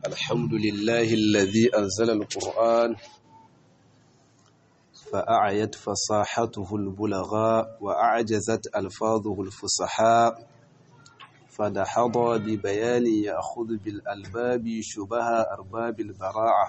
الحمد لله الذي أنزل القرآن فأعيت فصاحته البلغاء وأعجزت ألفاظه الفصحاء فدحض ببيان يأخذ بالألباب شبه أرباب البراعة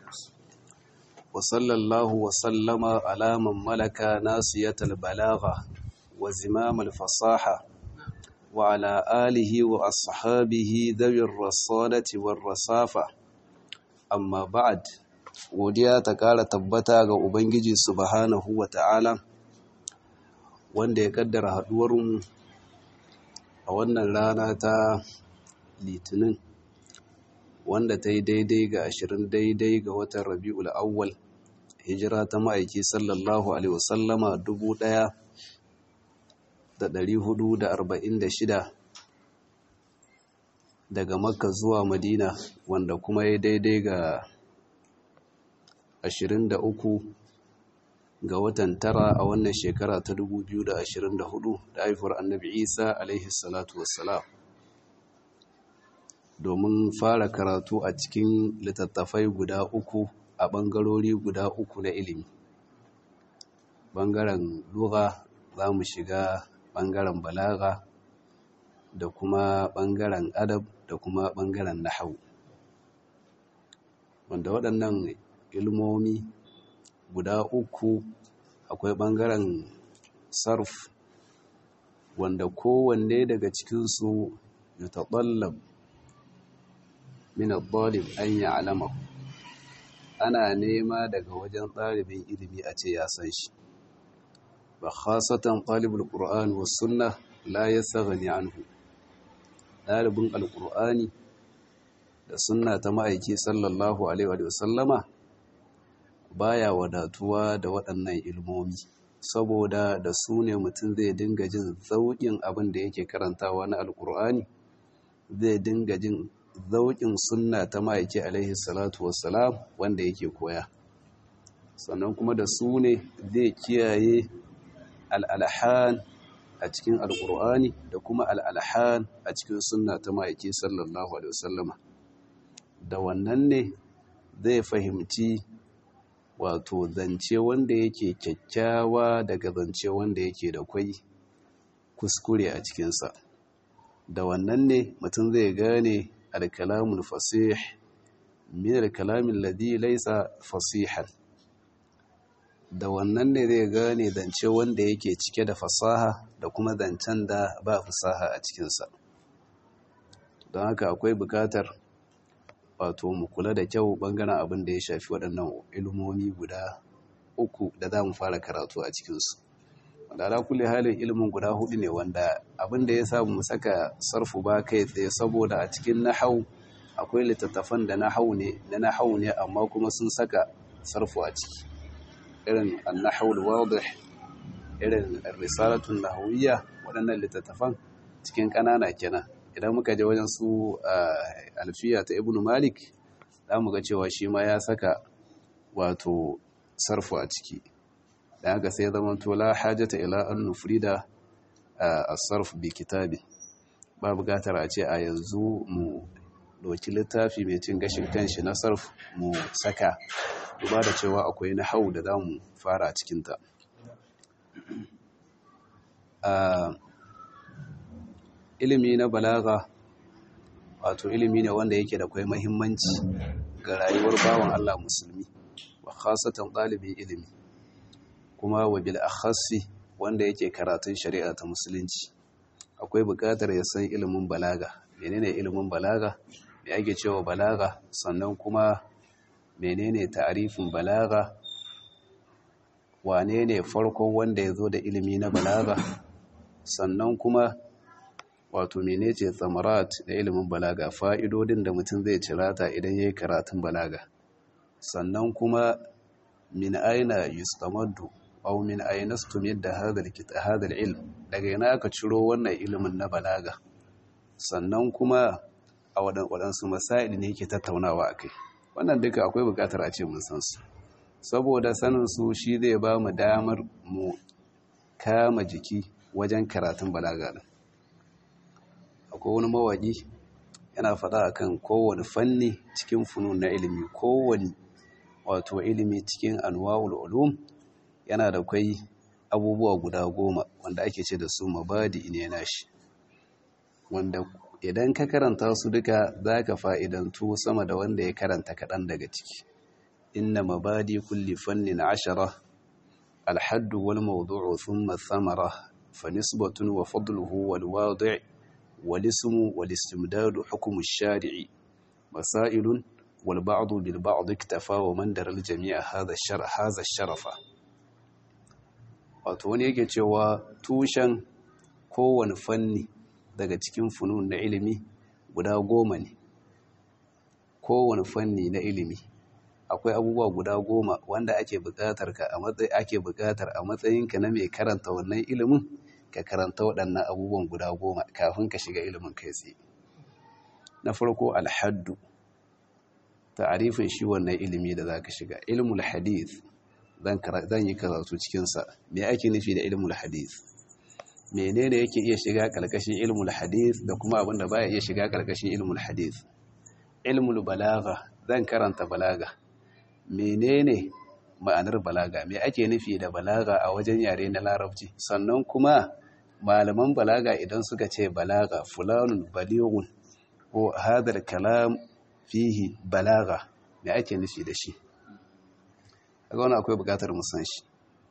وصلى الله وسلم على من ملك ناصية البلاغة وزمام الفصاحة وعلى آله وأصحابه ذوي الرصانة والرصافة أما بعد godiya ta ƙara tabbata ga Ubangiji subhanahu wa ta'ala wanda ya ƙaddara haɗuwarmu a wannan rana ta litinin wanda ta yi daidai ga ashirin daidai ga watan rabi'ul awwal hijira ta ma'aiki sallallahu alaihi wasallama dubu ɗaya da ɗari hudu da arba'in da shida daga makka zuwa madina wanda kuma ya daidai ga ashirin da uku ga watan tara a wannan shekara ta dubu biyu da ashirin da hudu da haifuwar annabi isa alaihi salatu wassalam domin fara karatu a cikin littattafai guda uku a ɓangarori guda uku na ilimi ɓangaren lura za mu shiga ɓangaren balaga da kuma ɓangaren adab da kuma ɓangaren nahau wanda waɗannan ilmomi guda uku akwai ɓangaren sarf wanda kowanne daga cikinsu ya taɓallab min al-talib an ya'lama ana nema daga wajen ɗalibin ilimi a ce ya san shi ba khasatan talibul qur'an was sunna la yasaghni anhu ɗalibin alqur'ani da sunna ta ma'aiki sallallahu alaihi wa sallama baya wadatuwa da waɗannan ilmomi saboda da su ne mutum zai dinga jin zauƙin abin da yake karantawa na alqur'ani zai dinga jin zauƙin sunna ta ma'aiki alaihi salatu wassalam wanda yake koya sannan kuma da su ne zai kiyaye al'alhan a cikin alƙur'ani da kuma al'alhan a cikin sunna ta ma'aiki sallallahu alaihi wasallama da wannan ne zai fahimci wato zance wanda yake kyakkyawa daga zance wanda yake da kwai kuskure a cikinsa da wannan ne mutum zai gane alkalamun fasih min alkalamin ladi laisa fasihan da wannan ne zai gane zance wanda yake cike da fasaha da kuma zancen da ba fasaha a cikinsa don haka akwai bukatar wato mu kula da kyau bangaren abin da ya shafi waɗannan ilmomi guda uku da za mu fara karatu a cikinsu wanda ala kulle halin ilimin guda hudu ne wanda abin da ya sa mu saka sarfu ba kai tsaye saboda a cikin nahau akwai littattafan da nahau ne na nahau ne amma kuma sun saka sarfu a ciki irin annahawul wadih irin risalatun nahawiyya waɗannan littattafan cikin ƙanana kenan idan muka je wajen su alfiya ta ibnu malik za mu ga cewa shi ma ya saka wato sarfu a ciki da haka sai zama to la hajata ila an nufrida as-sarf bi kitabi ba buƙatar a ce a yanzu mu doki littafi mai cin gashin kanshi na sarf mu saka duba da cewa akwai na hau da za mu fara a cikinta ilimi na balaga wato ilimi ne wanda yake da kwai mahimmanci ga rayuwar bawan Allah musulmi wa khasatan ɗalibin ilimi kuma wa bil akhassi wanda yake karatun shari'a ta musulunci akwai buƙatar ya san ilimin balaga menene ilimin balaga me ake cewa balaga sannan kuma menene ta'arifin balaga wane ne farkon wanda ya zo da ilimi na balaga sannan kuma wato menece tsamarat da ilimin balaga fa'idodin da mutum zai cirata idan ya yi karatun balaga sannan kuma min aina yustamaddu aw min aina stumidda hadha ilm daga ina aka ciro wannan ilimin na balaga sannan kuma a waɗansu masail ne yake tattaunawa akai wannan duka akwai bukatar a ce mun san su saboda sanin su shi zai ba mu damar mu kama jiki wajen karatun balaga din akwai wani mawaƙi yana faɗa akan kowane fanni cikin funun na ilimi kowane wato ilimi cikin anwa'ul ulum yana da kwai abubuwa guda goma wanda ake ce da su mabadi ne nashi wanda idan ka karanta su duka za ka fa'idantu sama da wanda ya karanta kaɗan daga ciki inna mabadi kulli fannin ashara alhaddu wal mawdu'u thumma thamara fa nisbatun wa fadluhu wal wadi' wal ismu wal istimdadu hukmu ash-shari'i masailun wal ba'du bil ba'd iktafa wa man dara al jami'a hadha ash-shar hadha ash-sharafa wato wani yake cewa tushen kowane fanni daga cikin funun na ilimi guda goma ne kowane fanni na ilimi akwai abubuwa guda goma wanda ake buƙatar ka a matsayi ake buƙatar a matsayinka na mai karanta wannan ilimin ka karanta waɗannan abubuwan guda goma kafin ka shiga ilimin kai tsaye na farko alhaddu ta'arifin shi wannan ilimi da zaka shiga ilmul hadith zan yi karatu cikinsa me ake nufi da ilmul hadith menene yake iya shiga karkashin ilmul hadith da kuma abin da baya iya shiga karkashin ilmul hadith ilmul balaga zan karanta balaga menene ma'anar balaga me ake nufi da balaga a wajen yare na larabci sannan kuma malaman balaga idan suka ce balaga fulanun balighun ko hadal kalam fihi balaga me ake nufi da shi kaga wani akwai bukatar musan shi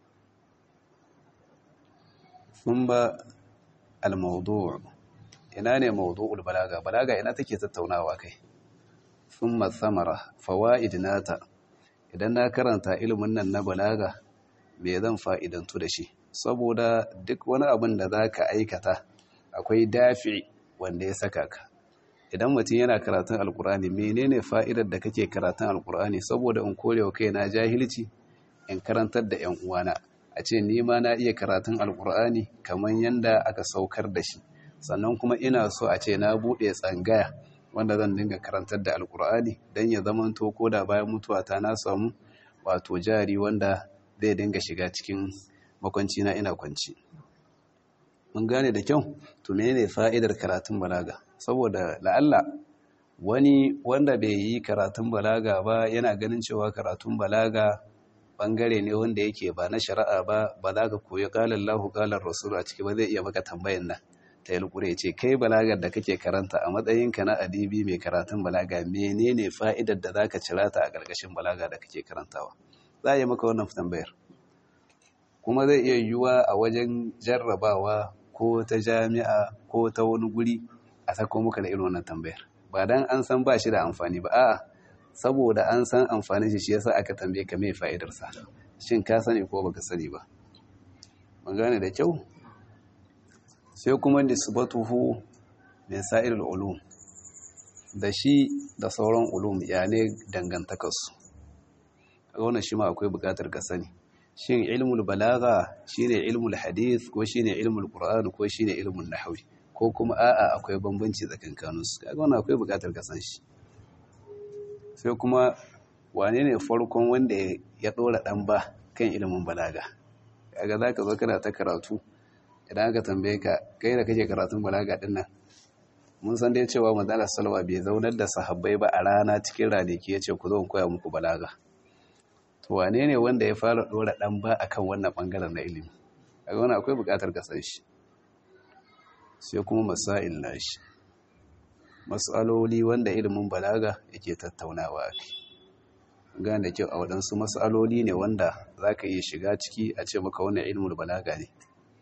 sun ba al-mawdu' ina ne mawdu'ul balaga balaga ina take tattaunawa kai thumma thamara fawaid nata idan na karanta ilimin nan na balaga me zan fa'idantu da shi saboda duk wani abin da zaka aikata akwai dafi wanda ya saka ka idan mutum yana karatun alkur'ani menene fa'idar da kake karatun alkur'ani saboda in kore wa kaina jahilci in karantar da yan uwana a ce ni ma na iya karatun alkur'ani kamar yanda aka saukar da shi sannan kuma ina so a ce na buɗe tsangaya wanda zan dinga karantar da alkur'ani don ya zama to ko da bayan mutuwa ta na samu wato jari wanda zai dinga shiga cikin makwanci na ina kwanci mun gane da kyau to menene fa'idar karatun balaga saboda la'alla wani wanda bai yi karatun balaga ba yana ganin cewa karatun balaga bangare ne wanda yake ba na shari'a ba ba za ka koyi ƙalar lahu ƙalar rasulu a ciki ba zai iya maka tambayan nan ta yi ce kai balagar da kake karanta a matsayinka na adibi mai karatun balaga menene fa'idar da za ka cira ta a ƙarƙashin balaga da kake karantawa za a yi maka wannan tambayar kuma zai iya yiwuwa a wajen jarrabawa ko ta jami'a ko ta wani guri a sako muka da irin wannan tambayar ba dan an san ba shi da amfani ba a'a saboda an san amfanin shi shi yasa aka tambaye ka mai fa'idar sa shin ka sani ko baka sani ba mun gane da kyau sai kuma nisbatuhu min sa'iril ulum da shi da sauran ulum ya ne dangantakarsu a wannan shi ma akwai bukatar ka sani shin ilmul balaga shine ilmul hadith ko shine ilmul qur'an ko shine ilmul nahwi ko kuma a'a akwai bambanci tsakankanin su kaga wannan akwai bukatar ka san shi sai kuma wane ne farkon wanda ya dora dan ba kan ilmin balaga kaga zaka zo kana ta karatu idan aka tambaye ka kai da kake karatun balaga din nan mun san dai cewa manzala salwa bai zaunar da sahabbai ba a rana cikin ranaki yace ku zo in koya muku balaga to wane ne wanda ya fara dora dan ba akan wannan bangaren na ilimi kaga wannan akwai bukatar ka san shi sai kuma masail nashi mas'aloli wanda ilimin balaga yake tattaunawa kai gane kyau a waɗansu mas'aloli ne wanda zaka iya shiga ciki a ce maka wannan ilimin balaga ne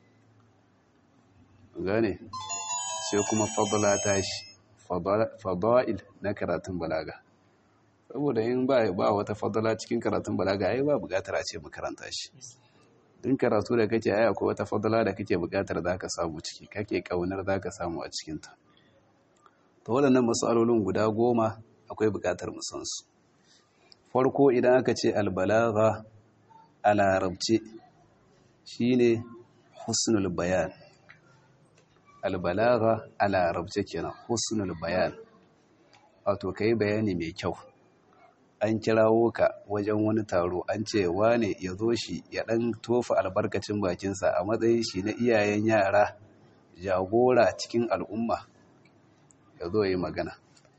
gane sai kuma fadla tashi fada'il na karatun balaga saboda in ba ba wata fadala cikin karatun balaga ai ba bukatar a ce makaranta shi din karatu da kake ai akwai wata fadala da kake bukatar zaka samu ciki kake kaunar zaka samu a cikin ta to waɗannan masalolin guda goma akwai bukatar mu san su farko idan aka ce albalagha a larabci shine husnul bayan albalagha a larabci kenan husnul bayan wato kai bayani mai kyau an kirawo ka wajen wani taro an ce wane ya zo shi ya ɗan tofa albarkacin bakinsa a matsayin shi na iyayen yara jagora cikin al'umma ya zo yi magana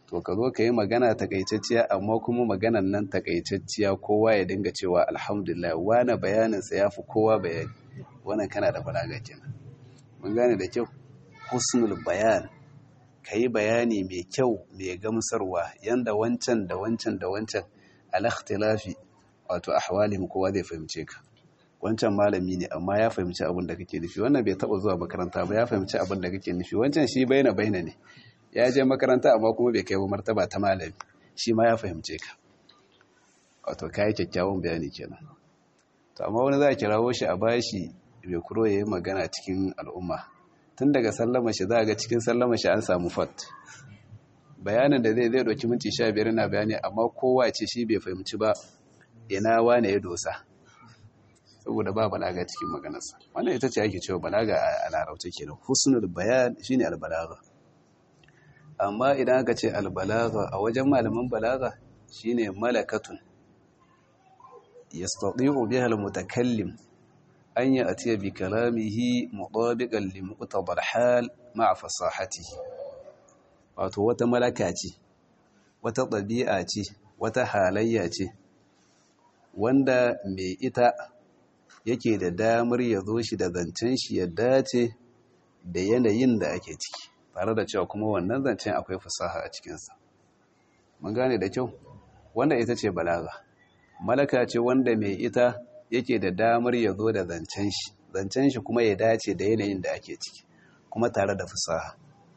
to ka zo ka yi magana takaitacciya amma kuma maganan nan takaitacciya kowa ya dinga cewa alhamdulillah wani bayaninsa ya fi kowa bayani wannan kana da balaga kenan mun gane da kyau husnul bayan ka yi bayani mai kyau mai gamsarwa yanda wancan da wancan da wancan alakhtilafi wato ahwalihim kowa zai fahimce ka wancan malami ne amma ya fahimci abin da kake nufi wannan bai taba zuwa makaranta ba ya fahimci abin da kake nufi wancan shi baina baina ne ya je makaranta amma kuma bai kai ba martaba ta malami shi ma ya fahimce ka wato kai kyakkyawan bayani kenan to amma wani za a kirawo shi a bashi bai kuro yayi magana cikin al'umma tun daga sallama shi za ga cikin sallama shi an samu fat bayanin da zai zai doki minti 15 na bayani amma kowa ce shi bai fahimci ba ina wane ya dosa saboda ba balaga cikin maganarsa wannan ita ce ake cewa balaga a larabta kenan husnul bayan shine albalaga amma idan aka ce albalaga a wajen malaman balaga shine malakatun yastati'u biha almutakallim an ya'tiya bi kalamihi mutabiqan li muqtada alhal ma'a fasahatihi wato wata malaka ce wata ɗabi'a ce wata halayya ce wanda mai ita yake da damar ya zo shi da zancen shi ya dace da yanayin da ake ciki tare da cewa kuma wannan zancen akwai fasaha a cikinsa mun gane da kyau wanda ita ce balaga malaka ce wanda mai ita yake da damar ya zo da zancen shi zancen shi kuma ya dace da yanayin da ake ciki kuma tare da fasaha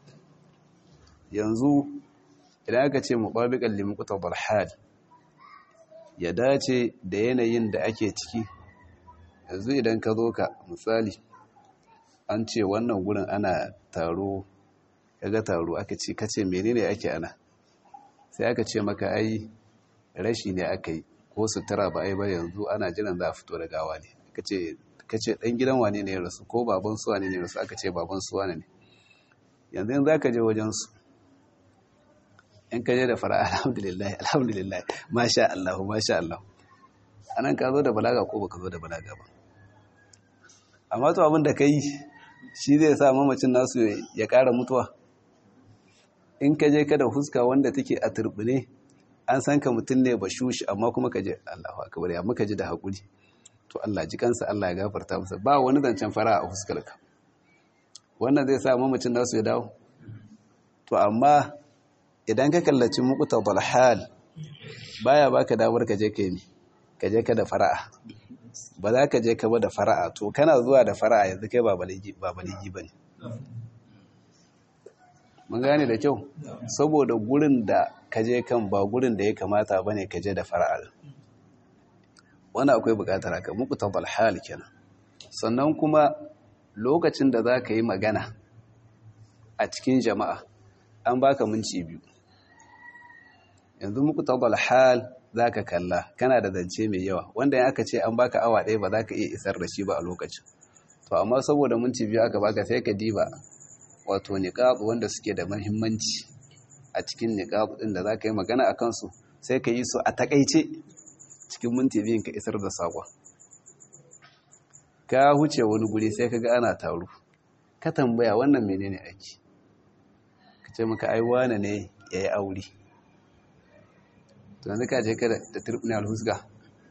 yanzu idan aka ce mubabiqan limuqtadal hal ya dace da yanayin da ake ciki yanzu idan ka zo ka misali an ce wannan gurin ana taro kaga taro aka ce kace menene ake ana sai aka ce maka ai rashi ne aka yi ko sutura ba ai ba yanzu ana jiran za a fito da gawa ne kace kace dan gidan wane ne ya rasu ko baban su wane ne ya rasu aka ce baban su wane ne yanzu in zaka je wajen su in ka je da fara alhamdulillah alhamdulillah masha Allah masha Allah anan ka zo da balaga ko baka zo da balaga ba amma to abin da ka yi shi zai sa mamacin nasu ya ƙara mutuwa in ka je ka da huska wanda take a turbine an san ka mutum ne ba shushi amma kuma ka je Allahu akbar ya muka ji da hakuri to Allah ji kansa Allah ya gafarta masa ba wani zancen fara a huskar ka wannan zai sa mamacin nasu ya dawo to amma idan ka kallaci muqtadal hal baya baka damar ka je kai ne ka je ka da fara'a ba za ka je ka ba da fara'a to kana zuwa da fara'a yanzu kai ba baligi ba ne mun gane da kyau saboda gurin da ka je kan ba gurin da ya kamata ba ne ka je da fara'a wani akwai bukatar haka muku tabbal hal kenan sannan kuma lokacin da za ka yi magana a cikin jama'a an baka minci biyu yanzu muku tabbal hal za ka kalla kana da zance mai yawa wanda ya aka ce an baka awa ɗaya ba za ka iya isar da shi ba a lokacin to amma saboda minti biyu aka baka sai ka diba wato niqab wanda suke da muhimmanci a cikin niqab ɗin da za ka yi magana a kansu sai ka yi su a takaice cikin minti biyun ka isar da saƙon ka huce wani guri sai ka ga ana taro ka tambaya wannan menene aiki ka ce maka ai wane ne ya yi aure to yanzu ka je ka da turbin alhusga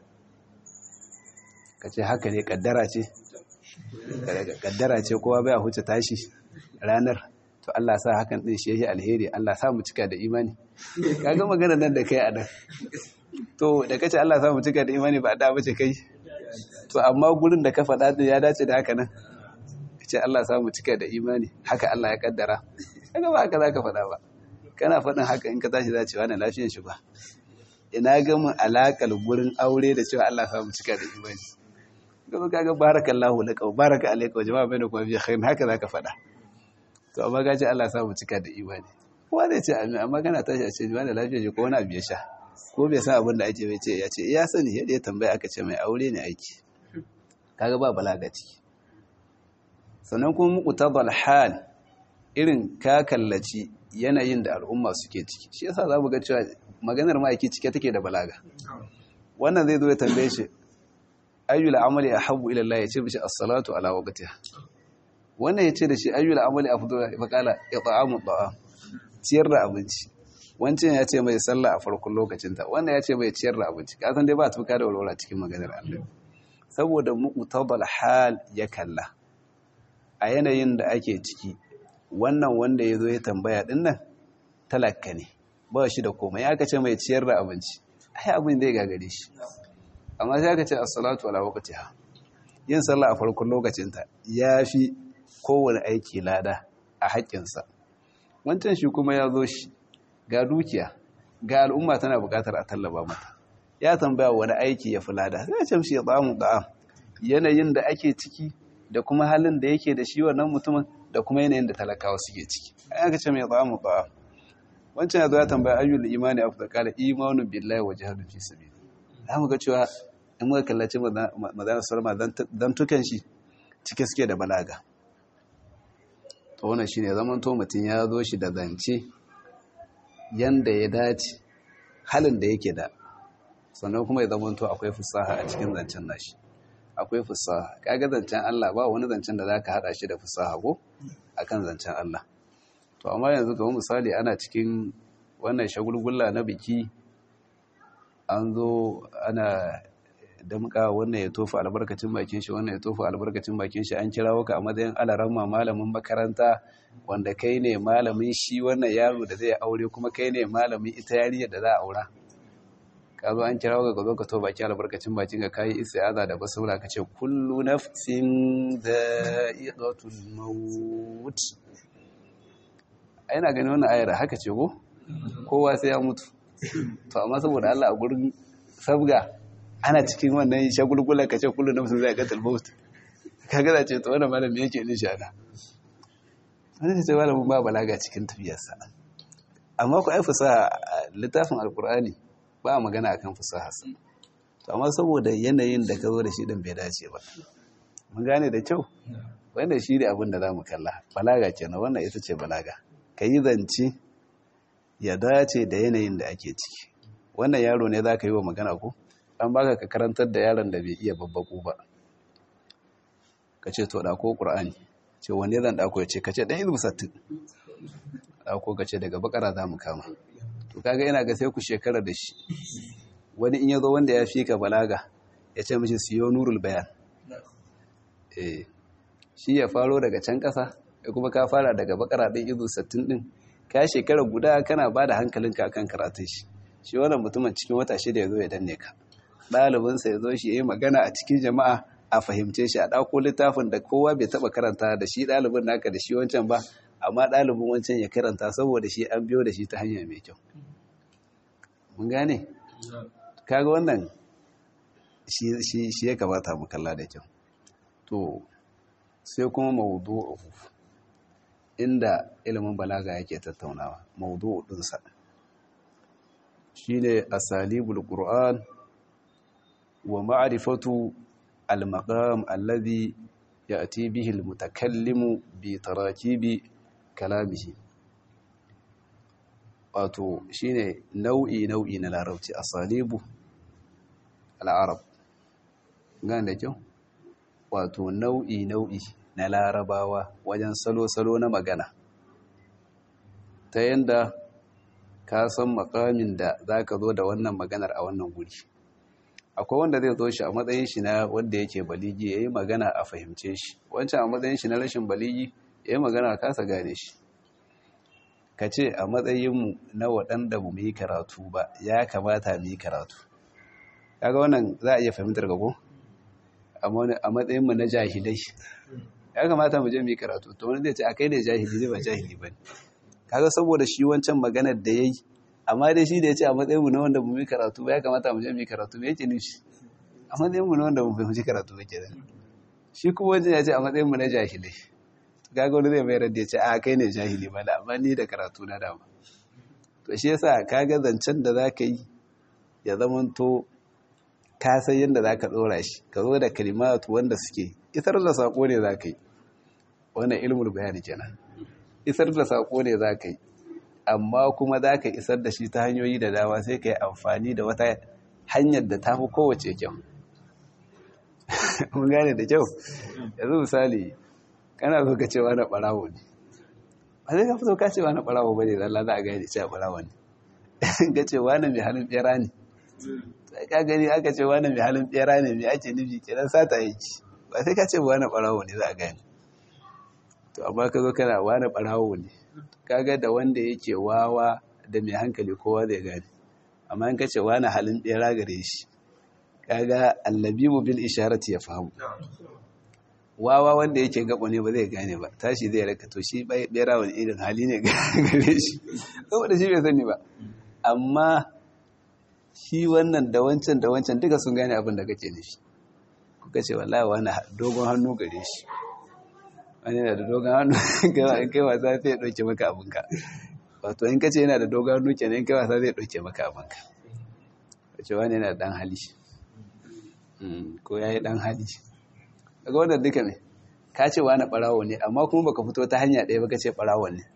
ka ce haka ne kaddara ce kaddara ce kowa bai huce tashi ranar to Allah sa hakan din shi yake alheri Allah sa mu cika da imani kaga magana nan da kai a nan to da kace Allah sa mu cika da imani ba da bace kai to amma gurin da ka faɗa din ya dace da haka nan kace Allah sa mu cika da imani haka Allah ya kaddara kaga ba haka zaka faɗa ba kana faɗin haka in ka tashi za ce wannan lafiyar shi ba ina ga mun alakar gurin aure da cewa Allah sa mu cika da imani gaba kaga barakallahu laka baraka alayka wa jama'a bainakum fi khair haka zaka faɗa to amma ga ce Allah sa mu cika da imani kowa zai ce amin amma kana tashi a ce wani lafiya ce ko wani abu ya sha ko bai san abin da ake bai ce ya ce ya sani yadda ya tambaya aka ce mai aure ne aiki kaga ba balaga ciki sannan kuma muqtabal hal irin ka kallaci yanayin da al'umma suke ciki shi yasa za mu ga cewa maganar ma'aiki cike take da balaga wannan zai zo ya tambaye shi ayyul amali ahabbu ila Allah yace bishi as-salatu ala waqtiha wannan yace da shi ayyul amali afdalu fa qala it'amu at'am ciyar da abinci wancan ya ce mai sallah a farkon lokacinta wannan ya ce mai ciyar da abinci ka san dai ba tuka da walwala cikin maganar Allah saboda muqtabal hal ya kalla a yanayin da ake ciki wannan wanda ya zo ya tambaya din nan talaka ne ba shi da komai ya ka ce mai ciyar da abinci ai abin da ya gagare shi amma sai aka ce as-salatu ala waqtiha yin sallah a farkon lokacinta yafi kowane aiki lada a haƙƙinsa wancan shi kuma ya zo shi ga dukiya ga al'umma tana buƙatar a tallaba mata ya tambaya wani aiki ya fi lada sai ce mishi ya tsamu da'am yanayin da ake ciki da kuma halin da yake da shi wannan mutumin da kuma yanayin da talakawa suke ciki ai aka ce mai tsamu da'am wancan ya zo ya tambaya ayyul imani afdal qala imanu billahi wa jihadu fi sabil za mu ga cewa in muka kallaci madana sallama dan tukan shi cike suke da balaga to wannan shine zaman to mutum ya zo shi da zance yanda ya dace halin da yake da sannan kuma ya zama to akwai fusaha a cikin zancen nashi akwai fusaha kaga zancen Allah ba wani zancen da zaka hada shi da fusaha ko akan zancen Allah to amma yanzu ga misali ana cikin wannan shagulgulla na biki an zo ana damka wannan ya tofa albarkacin bakin shi wannan ya tofa albarkacin bakin shi an kirawo ka a matsayin alaramma malamin makaranta wanda kai ne malamin shi wannan yaro da zai aure kuma kai ne malamin ita yariyar da za a aura ka zo an kirawo ka zo ka to baki albarkacin bakin ka kai istiaza da basura ka ce kullu nafsin dha'iqatul maut ai na gani wannan ayar haka ce ko kowa sai ya mutu to amma saboda Allah a gurin sabga ana cikin wannan shagulgulan kace kullu nafsin zai qatal maut kaga da ce to wannan malami yake din shana wani ce malamin ba balaga cikin tafiyarsa amma ku ai fasaha littafin alkur'ani ba magana akan fasaha to amma saboda yanayin da ka zo da shi din bai dace ba mun gane da kyau wanda shi ne abin da za mu kalla balaga kenan wannan ita ce balaga ka yi zance ya dace da yanayin da ake ciki wannan yaro ne za ka yi wa magana ko an baka ka karantar da yaron da bai iya babbaku ba ka ce to ɗako ƙur'ani ce wanne zan ɗako ya ce ka ce ɗan ilmi sattin ɗako ka ce daga bakara za mu kama to kaga yana ga sai ku shekara da shi wani in ya zo wanda ya fi ka balaga ya ce mishi siyo nurul bayan eh shi ya faro daga can ƙasa ya kuma ka fara daga bakara ɗin izu sattin ɗin ka shekara guda kana ba da hankalinka akan karatun shi shi wannan mutumin cikin wata shida ya zo ya danne ka ɗalibinsa ya zo shi ya yi magana a cikin jama'a a fahimce shi a ɗauko littafin da kowa bai taɓa karanta da shi ɗalibin naka da shi wancan ba amma ɗalibin wancan ya karanta saboda shi an biyo da shi ta hanya mai kyau mun gane kaga wannan shi ya kamata mu kalla da kyau to sai kuma mawudu'u inda ilimin balaga yake tattaunawa mawudu'u ɗinsa shine asalibul qur'an wa ma'rifatu al-maqam alladhi ya'ti bihi al-mutakallimu bi tarakibi kalamihi wato shine nau'i nau'i na larabci asalibu al-arab gane da kyau wato nau'i nau'i na larabawa wajen salo-salo na magana ta yanda ka san makamin da za ka zo da wannan maganar a wannan guri akwai wanda zai zo shi a matsayin shi na wanda yake baligi ya yi magana a fahimce shi wancan a matsayin shi na rashin baligi ya yi magana a kasa gane shi ka ce a matsayinmu na waɗanda mu yi karatu ba ya kamata mu yi karatu kaga wannan za a iya fahimtar gago a matsayinmu na jahilai ya kamata mu je mu yi karatu to wani zai ce a kai ne jahili ne ba jahili ba ne kaga saboda shi wancan maganar da ya yi amma dai shi da ya ce a matsayinmu na wanda mu yi karatu ba ya kamata mu je mu yi karatu me yake nufi a matsayinmu na wanda mu fahimci karatu ba kenan shi kuma wancan ya ce a matsayinmu na jahilai kaga wani zai mayar da ya ce a kai ne jahili ba da amma ni da karatu na dama to shi yasa kaga zancen da za ka yi ya zamanto ka san yadda za ka tsora shi ka zo da kalimatu wanda suke isar da saƙo ne za ka yi wannan ilmul bayani kenan isar da saƙo ne za ka yi amma kuma za ka isar da shi ta hanyoyi da dama sai ka yi amfani da wata hanyar da ta fi kowace kyau mun gane da kyau yanzu misali kana so ka cewa na ɓarawo ne ba zai ka fito ka cewa na ɓarawo ba ne zalla za a gane cewa ɓarawo ne ka ce wani mai halin bera ne sai ka gani aka ce wani mai halin bera ne mai ake nufi kenan sata yake ba sai ka ce wani barawo ne za a gani to amma ka zo kana wani barawo ne kaga da wanda yake wawa da mai hankali kowa zai gane amma in ka ce wani halin bera gare shi kaga allabibu bil isharati ya fahimu wawa wanda yake gabo ne ba zai gane ba tashi zai raka to shi bera wani irin hali ne gare shi saboda shi bai sani ba amma shi wannan da wancan da wancan duka sun gane abin da kake nufi kuka ce wallahi wani dogon hannu gare shi wani yana da dogon hannu in kai wasa zai ɗauke maka abinka wato in kace yana da dogon hannu kenan in kai wasa zai ɗauke maka abinka wace wani yana da ɗan hali ko ya yi ɗan hali daga wannan duka ne ka ce wani ɓarawo ne amma kuma baka fito ta hanya ɗaya baka ce ɓarawo ne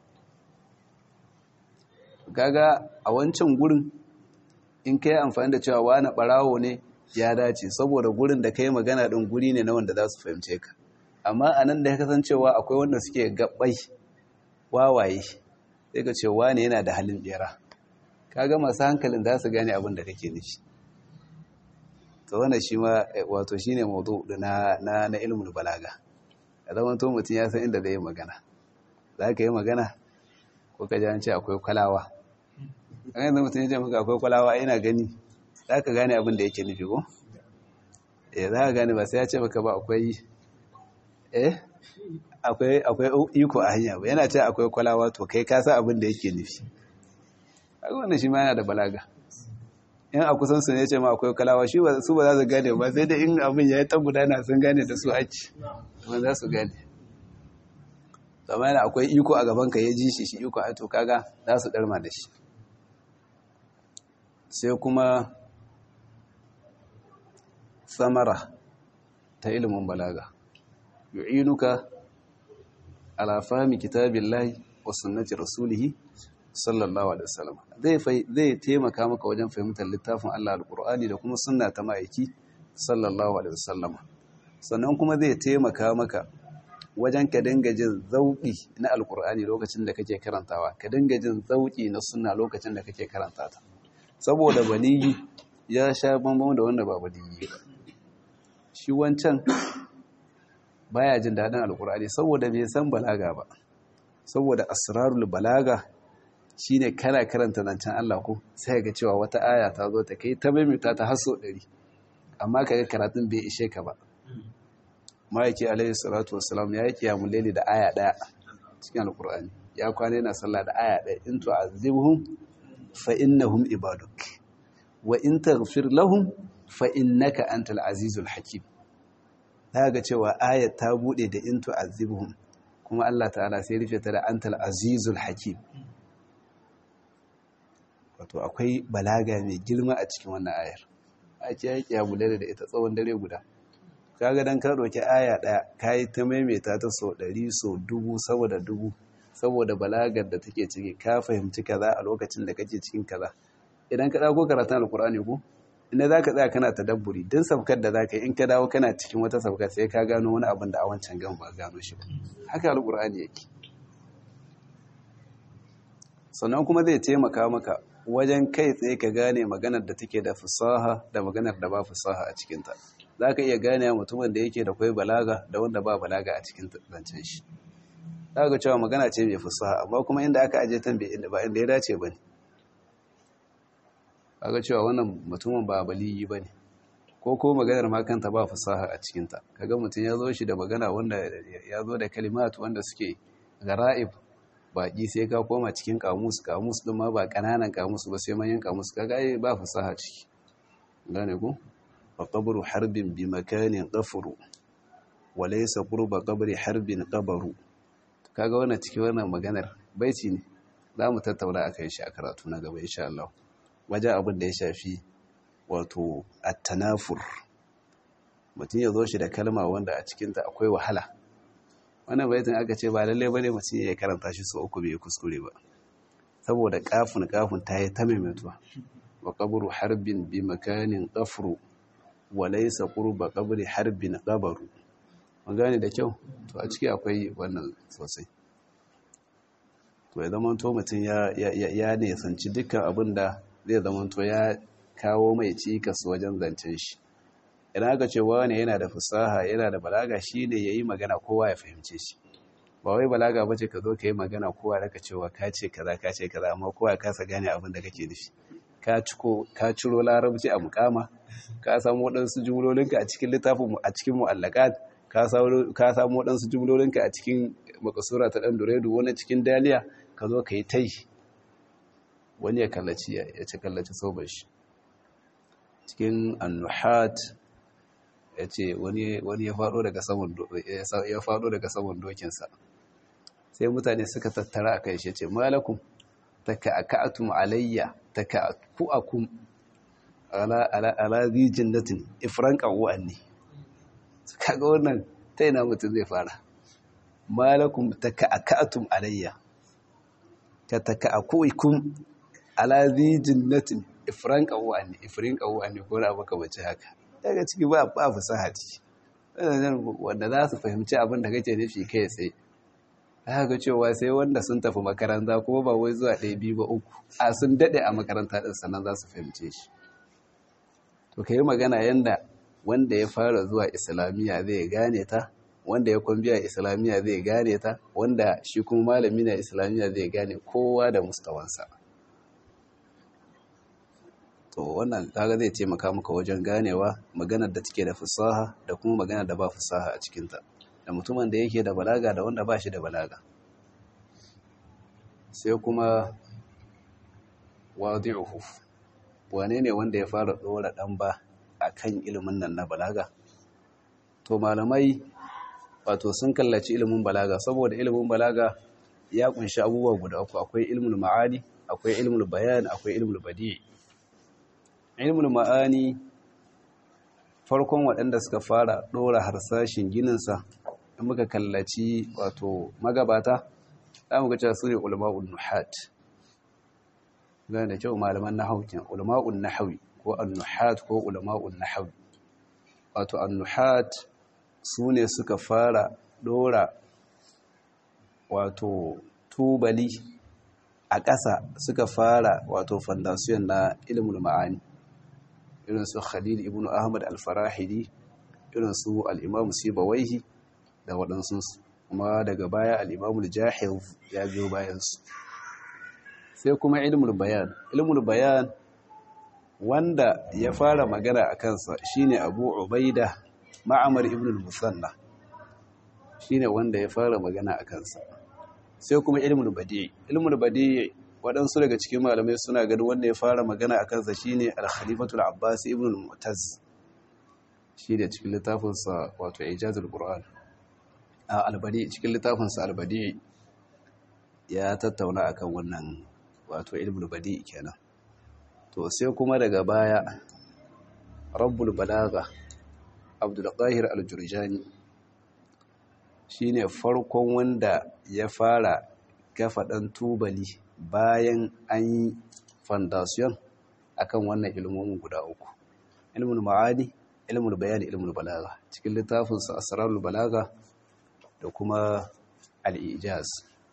kaga a wancan gurin in ka yi amfani da cewa wani ɓarawo ne ya dace saboda gurin da ka yi magana ɗin guri ne na wanda za su fahimce ka amma a nan da ya kasancewa akwai wanda suke gabbai wawaye sai ka ce wani yana da halin ɓera kaga masu hankalin za su gane abin da kake nufi to wannan shi ma wato shine mawdu na na na ilmul balaga a zaman to mutum ya san inda zai yi magana za ka yi magana ko ka ji an ce akwai kwalawa an yanzu mutum ya ce maka akwai kwalawa ina gani za ka gane abin da yake nufi ko eh za ka gane ba sai ya ce maka ba akwai eh akwai akwai iko a hanya ba yana ce akwai kwalawa to kai ka san abin da yake nufi kaga wannan shi ma yana da balaga in a kusan su ne ce ma akwai kalawa shi su ba za su gane ba sai da in abin ya yi ta gudana sun gane da su ake ba za su gane zama yana akwai iko a gaban ka ya ji shi shi iko a to kaga za su darma da shi sai kuma samara ta ilimin balaga yu'inuka ala fahmi kitabillahi wa sunnati rasulihi sallallahu alaihi wasallam zai zai taimaka maka wajen fahimtar littafin Allah alqur'ani da kuma sunna ta ma'aiki sallallahu alaihi wasallam sannan kuma zai taimaka maka wajen ka dinga jin zauki na alqur'ani lokacin da kake karantawa ka dinga jin zauki na sunna lokacin da kake karanta ta saboda baligi ya sha bambam da wanda ba baligi ba shi wancan baya jin dadin alqur'ani saboda bai san balaga ba saboda asrarul balaga shi ne kana karanta zancen Allah ko sai ga cewa wata aya ta zo ta kai ta maimaita ta haso ɗari amma ka ga karatun bai ishe ka ba ma'aiki alaihi salatu wasalam ya yi kiyamun laili da aya ɗaya cikin alkur'ani ya kwana yana sallah da aya ɗaya in tu'azibhum fa innahum ibaduk wa in taghfir lahum fa innaka antal azizul hakim za ga cewa ayat ta bude da in tu'azibhum kuma Allah ta'ala sai rufe ta da antal azizul hakim wato akwai balaga mai girma a cikin wannan ayar ake yaki ya bulare da ita tsawon dare guda kaga dan ka roki aya daya kai ta maimaita ta so 100 so dubu saboda dubu saboda balagar da take ciki ka fahimci kaza a lokacin da kake cikin kaza idan ka dago karatun alkur'ani ko inda zaka tsaya kana tadabburi din sabkar da zaka yi in ka dawo kana cikin wata sabkar sai ka gano wani abin da a wancan gan ba gano shi ba haka alkur'ani yake sannan kuma zai taimaka maka wajen kai tsaye ka gane maganar da take da fasaha da maganar da ba fasaha a cikinta za ka iya gane mutumin da yake da kwai balaga da wanda ba balaga a cikin zancen shi za ka cewa magana ce mai fasaha amma kuma inda aka aje tan ba inda ya dace ba ne za ka cewa wannan mutumin ba baliyi ba ne ko ko maganar makanta ba fasaha a cikinta kaga mutum ya zo shi da magana wanda ya zo da kalimat wanda suke gara'ib baƙi sai ka koma cikin kamus kamus ɗin ma ba ƙananan kamus ba sai manyan kamus ka ga ba fasaha ciki gane ku fa qabru harbin bi makanin qafru wa laysa qurba qabri harbin qabaru kaga wannan ciki wannan maganar baiti ne za mu tattauna akan shi a karatu na gaba insha Allah waje abin da ya shafi wato at-tanafur mutum ya zo shi da kalma wanda a cikinta akwai wahala wannan baitin aka ce ba lallai bane mutum ya karanta shi sau uku bai kuskure ba saboda kafin kafin ta yi ta maimaituwa wa qabru harbin bi makanin qafru wa laysa qurba qabri harbin qabaru mun gane da kyau to a ciki akwai wannan sosai to ya zamanto mutum ya nesanci dukkan abin da zai zamanto ya kawo mai cikas wajen zancen shi idan aka ce wani yana da fasaha yana da balaga shi ne ya yi magana kowa ya fahimce shi ba wai balaga ba ce ka zo ka yi magana kowa daga cewa ka ce kaza ka ce kaza amma kowa ya kasa gane abin da kake nufi ka ciro larabci a mukama ka samu waɗansu jumlolinka a cikin littafin a cikin mu'allakat ka samu waɗansu jumlolinka a cikin makasura ta ɗan duredu wani cikin daliya ka zo ka yi tai wani ya kallaci ya ci kallaci soban shi cikin annuhat ya ce wani ya faɗo daga saman dokinsa sai mutane suka tattara a kai shi ce malakun ta ka'aka'atum alayya ta ka'aku'akum ala zijin natin ifran ƙanwa'an ne kaga wannan ta yana mutum zai fara malakun ta ka'aka'atum alayya ta ta ka'aku'ikum ala zijin natin ifran ƙanwa'an ne ifrin ƙanwa'an ne ko na abu kamace haka daga ciki ba ba fasahati wanda za su fahimci abin da kake nufi kai tsaye haka cewa sai wanda sun tafi makaranta kuma ba wai zuwa ɗaya biyu ba uku a sun daɗe a makaranta ɗin sannan za su fahimce shi to ka yi magana yadda wanda ya fara zuwa islamiyya zai gane ta wanda ya kwambiya islamiyya zai gane ta wanda shi kuma malami na islamiyya zai gane kowa da mustawansa to wannan kaga zai taimaka maka wajen ganewa maganar da take da fasaha da kuma maganar da ba fasaha a cikinta da mutumin da yake da balaga da wanda ba shi da balaga sai kuma wadi'uhu wane ne wanda ya fara dora dan ba akan ilimin nan na balaga to malamai wato sun kallaci ilimin balaga saboda ilimin balaga ya kunshi abubuwa guda uku akwai ilmul ma'ani akwai ilmul bayan akwai ilmul badi' ilmul ma'ani farkon waɗanda suka fara ɗora harsashin gininsa da muka kallaci wato magabata za mu gaca su ne ulama'un nuhat gane da kyau malaman nahawu kenan ulama'un nahawi ko an-nuhat ko ulama'un nahawi wato an-nuhat su ne suka fara ɗora wato tubali a ƙasa suka fara wato fandasiyon na ilimin ma'ani irin su khalil ibn ahmad al-farahidi irin su al-imam sibawaihi da waɗansu kuma daga baya al-imam al-jahil ya biyo bayansu sai kuma ilmul bayan ilmul bayan wanda ya fara magana a kansa shine abu ubaida ma'amar ibn al-musanna shine wanda ya fara magana a kansa sai kuma ilmul badi ilmul badi waɗansu daga cikin malamai suna ganin wanda ya fara magana a kansa shine al-khalifatul abbas ibn al-mu'taz shi da cikin littafinsa wato ijazul qur'an a albadi cikin littafinsa albadi ya tattauna akan wannan wato ilmul badi kenan to sai kuma daga baya rabbul balaga abdul qahir al-jurjani shine farkon wanda ya fara kafa dan tubali bayan an yi foundation akan wannan ilmomin guda uku ilmul ma'ani ilmul bayani ilmul balaga cikin littafinsa asrarul balaga da kuma al-ijaz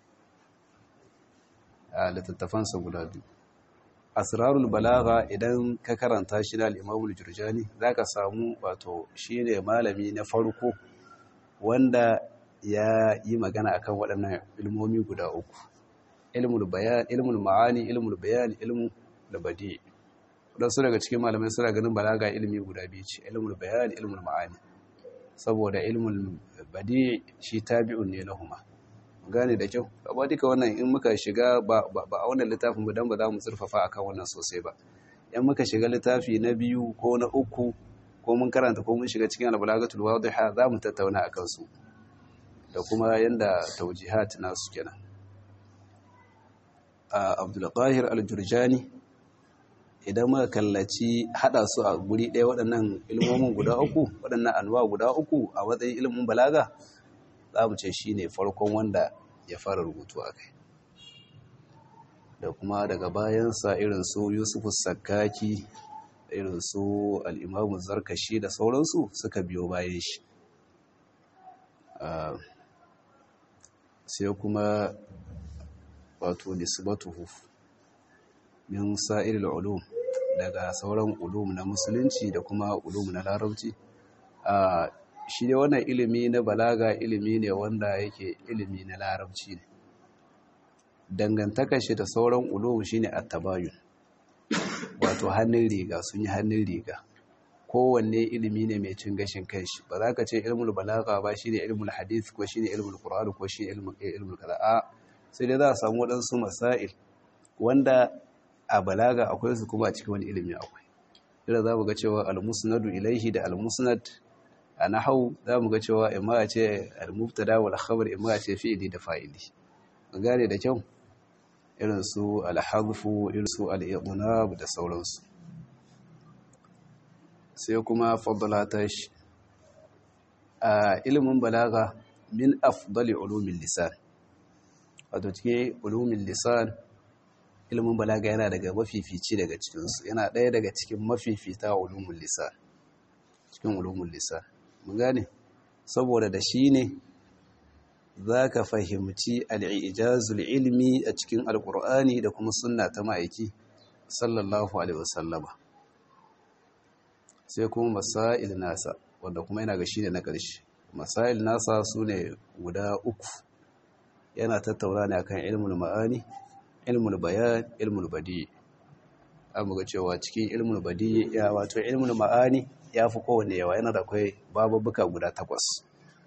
a littattafansa guda biyu asrarul balaga idan ka karanta shi na al-imamul jurjani zaka samu wato shine malami na farko wanda ya yi magana akan waɗannan ilmomi guda uku ilmul bayan ilmul ma'ani ilmul bayan ilmul labadi wadansu daga cikin malamai suna ganin balaga ilmi guda biyu ce ilmul bayan ilmul ma'ani saboda ilmul badi shi tabi'un ne lahuma gane da kyau amma duka wannan in muka shiga ba a wannan littafin ba dan ba za mu zurfafa akan wannan sosai ba in muka shiga littafi na biyu ko na uku ko mun karanta ko mun shiga cikin albalagatul wadiha za mu tattauna akan su da kuma yanda taujihat nasu kenan Abdul Qahir al-Jurjani idan muka kallaci hada su a guri ɗaya waɗannan ilmomin guda uku waɗannan anwa guda uku a matsayin ilimin balaga za mu ce shi ne farkon wanda ya fara rubutu a kai da kuma daga bayansa irin su yusufu sakaki irin su al'imamu zarkashi da sauransu suka biyo bayan shi sai kuma wato nisbatuhu min sa'iril ulum daga sauran ulum na musulunci da kuma ulum na larabci a shi ne wannan ilimi na balaga ilimi ne wanda yake ilimi na larabci ne dangantakar shi da sauran ulum shine at-tabayun wato hannun riga sun yi hannun riga kowanne ilimi ne mai cin gashin kanshi ba za ka ce ilmul balaga ba shine ilmul hadith ko shine ilmul qur'an ko shine ilmul ilmul qira'a sai dai za a samu wadansu masail wanda a balaga akwai su kuma a cikin wani ilimi akwai idan za mu ga cewa al-musnadu ilaihi da al-musnad a nahau za mu ga cewa imma a ce al-mubtada wal khabar imma a ce fi'ili da fa'ili gane da kyau irin su al-hadfu irin su al-idnab da sauransu sai kuma faddalata shi a ilimin balaga min afdali ulumin lisan wato cikin ulumin lisan ilimin balaga yana daga mafifici daga cikinsu yana ɗaya daga cikin mafifita ulumin lisan cikin ulumin lisan mun gane saboda da shi ne za ka fahimci al'ijazul ilmi a cikin alƙur'ani da kuma sunna ta ma'aiki sallallahu alaihi wasallama sai kuma masail nasa wanda kuma yana ga shi ne na ƙarshe masail nasa su ne guda uku yana tattauna ne akan ilmul ma'ani ilmul bayan ilmul badi an muga cewa cikin ilmul badi ya wato ilmul ma'ani ya fi kowane yawa yana da kwai babubuka guda takwas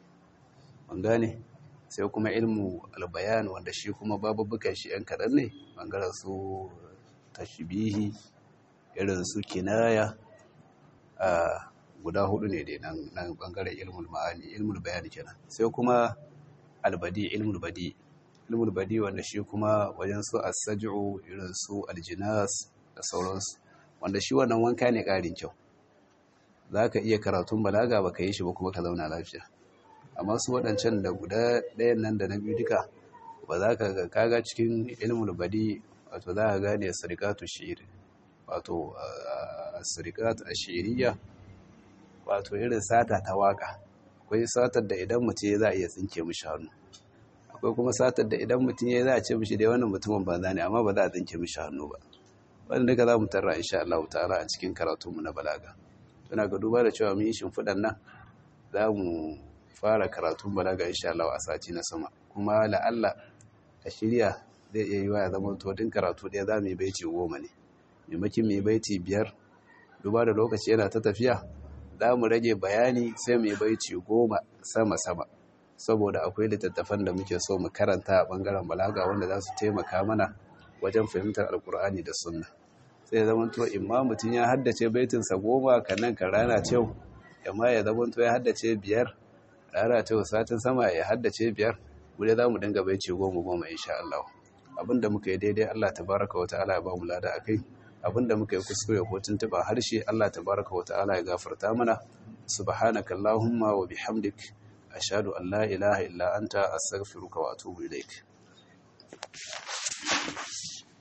an gane sai kuma ilmu albayan wanda shi kuma babubukan shi yan kaɗan ne ɓangaren su tashbihi irin su kinaya a guda hudu ne dai nan ɓangaren ilmul ma'ani ilmul bayan kenan sai kuma albadi ilmul badi ilmul badi wanda shi kuma wajen su as-saj'u irin su aljinas da sauransu wanda shi wannan wanka ne ƙarin kyau zaka iya karatun balaga baka yi shi ba kuma ka zauna lafiya amma su waɗancan da guda ɗayan nan da na biyu duka ba za ka ga kaga cikin ilmul badi wato za ka gane sirikatu shi'ir wato sirikatu ashiriya wato irin sata ta waka akwai satar da idan mutum za a iya tsinke mishi hannu akwai kuma satar da idan mutum ya za a ce mishi dai wannan mutumin banza ne amma ba za a tsinke mishi hannu ba wanda duka za mu tarra insha Allah ta'ala a cikin karatunmu na balaga tana ga duba da cewa mun yi shimfiɗan nan za mu fara karatun balaga insha Allah a sati na sama kuma la'alla a shirya zai iya yi wa ya zama to din karatu ɗaya za mu yi baiti goma ne maimakin mu yi baiti biyar duba da lokaci yana ta tafiya za mu rage bayani sai mu yi baiti goma sama-sama saboda akwai littattafan da muke so mu karanta a ɓangaren balaga wanda za su taimaka mana wajen fahimtar alkur'ani da sunna sai zama to imma mutum ya haddace baitinsa goma kannan kan rana cewa amma ya zama to ya haddace biyar rana cewa satin sama ya haddace biyar guda za mu dinga baiti goma goma insha Allah abinda muka yi daidai Allah tabaraka wa ta'ala ya ba mu lada akai abinda muka yi kuskure ko tuntuba harshe Allah tabaraka wa ta'ala ya gafarta mana subhanaka allahumma wa bihamdik ashhadu an la ilaha illa anta astaghfiruka wa atubu ilaik